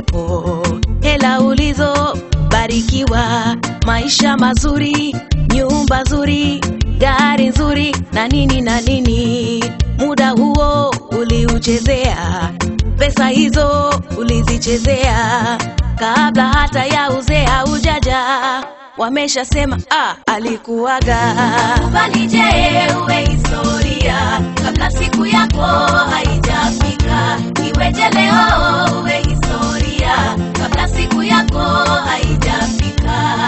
yako, hela ulizobarikiwa, maisha mazuri, nyumba nzuri, gari nzuri na nini na nini. Muda huo uliuchezea, pesa hizo ulizichezea kabla hata ya uzee haujaja. Wameshasema ah, alikuwaga. Kubali je, uwe historia kabla siku yako haijafika. Iweje leo uwe historia kabla siku yako haijafika.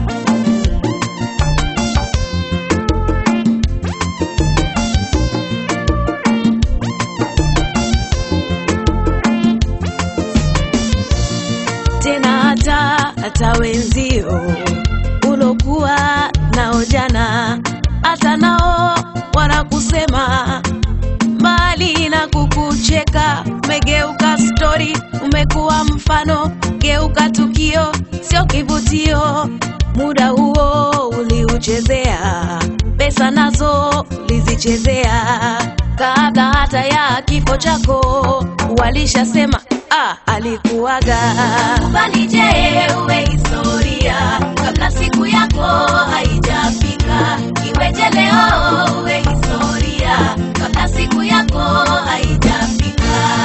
tena hata hata wenzio ulokuwa nao jana, hata nao wanakusema mali na kukucheka. Umegeuka stori, umekuwa mfano, geuka tukio, sio kivutio. Muda huo uliuchezea, pesa nazo ulizichezea, kabla hata ya kifo chako walishasema ah, alikuwaga. Kubali je, uwe historia kabla siku yako haijafika. Iweje leo uwe historia kabla siku yako haijafika.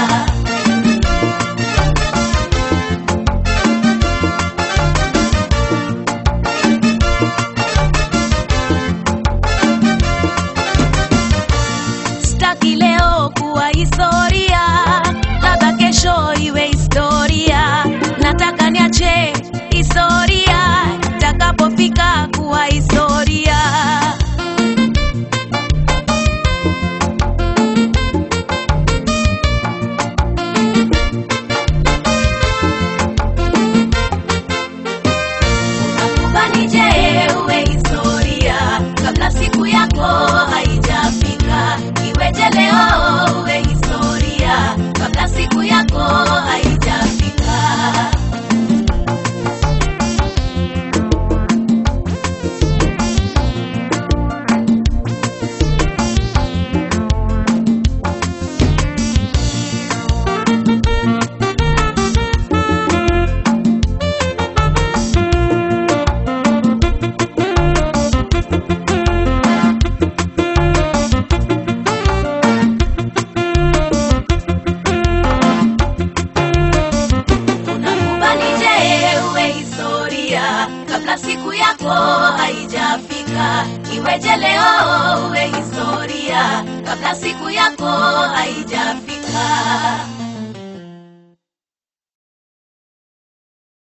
Sitaki leo kuwa historia, labda kesho iwe historia. Nataka niache historia itakapofika kuwa historia. Kubali je, uwe historia kabla siku yako haijafika. Iweje leo uwe historia kabla siku yako haijafika. Unakubali je, uwe historia kabla siku yako haijafika. Iweje leo uwe historia kabla siku yako haijafika.